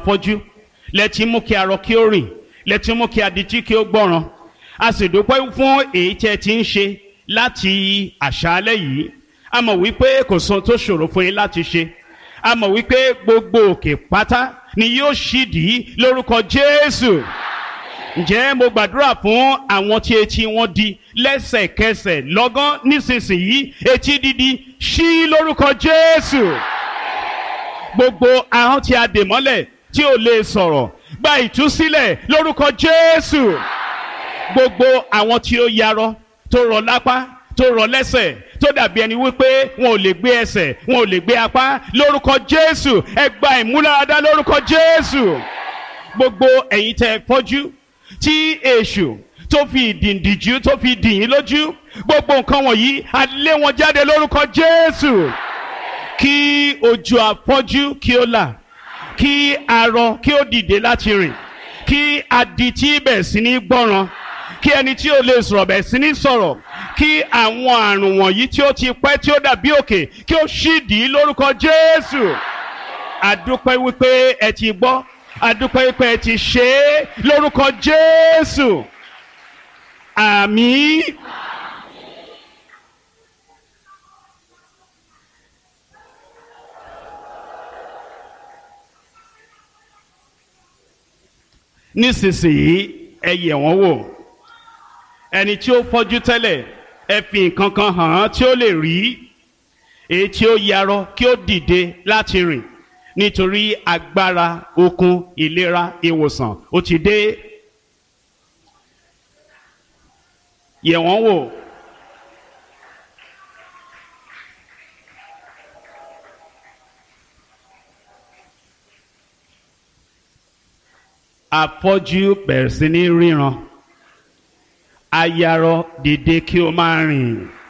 fọ́jú lẹ́tí mú kí arọ kí ó rìn lẹ́tí mú kí adití kí ó gbọ́ràn a sì dúpẹ́ fún èyí tí ẹ ti ń ṣe láti àṣálẹ́ yìí a mọ̀ wípé kò sóhun tó ṣòro fún yín láti ṣe a mọ̀ wípé gbogbo òkè pátá ni yóò ṣídìí lórúkọ Jésù ǹjẹ́ mo gbàdúrà fún àwọn tí etí wọn di lẹ́sẹ̀kẹsẹ̀ lọ́gán nísinsìnyí etí dídi ṣí lórúkọ Jésù gbogbo ahọ́n tí a dè mọ́lẹ̀ tí ò lè sọ̀rọ̀ gba ìtúsílẹ̀ lórúkọ Jésù gbogbo àwọn tí ó yarọ tó rọ lápá tó rọ lẹ́sẹ̀ tó dàbí ẹni wípé wọn ò lè gbé ẹsẹ̀ wọn ò lè gbé apá lórúkọ Jésù ẹ gba ìmúláradá lórúkọ Jésù gbogbo ẹ̀yin tẹ́ fọ́jú tí èṣù tó fi ìdìndìjú tó fi dìyín lójú gbogbo nǹkan wọ̀nyí a lé wọn jáde lórúkọ Jésù kí ojú afọ́jú kí ó là kí arọ kí ó dìde láti rìn kí adití bẹ̀ sí ní gbọ́ràn kí ẹni tí ó lè sọ̀rọ̀ bẹ̀ sí ní sọ̀rọ̀ kí àwọn àrùn wọ̀nyí tí ó ti pẹ́ tí ó dàbí òkè kí ó ṣídìí lórúkọ Jésù àdúpẹ́ wípé ẹ ti gbọ́ àdúpẹ́ wípé ẹ ti ṣe é lórúkọ Jésù àmín. nísinsìnyí ẹ yẹ̀ wọ́n wò ẹni tí ó fọ́jú tẹ́lẹ̀ ẹ fi nǹkan kan hàn án tí ó lè rí èyí tí ó yarọ kí ó dìde láti rìn nítorí agbára okun ìlera ìwòsàn ó ti dé yẹ̀ wọ́n wò. afọ́jú bẹ̀rẹ̀ sí ní ríran ayarọ dìde kí o máa rìn.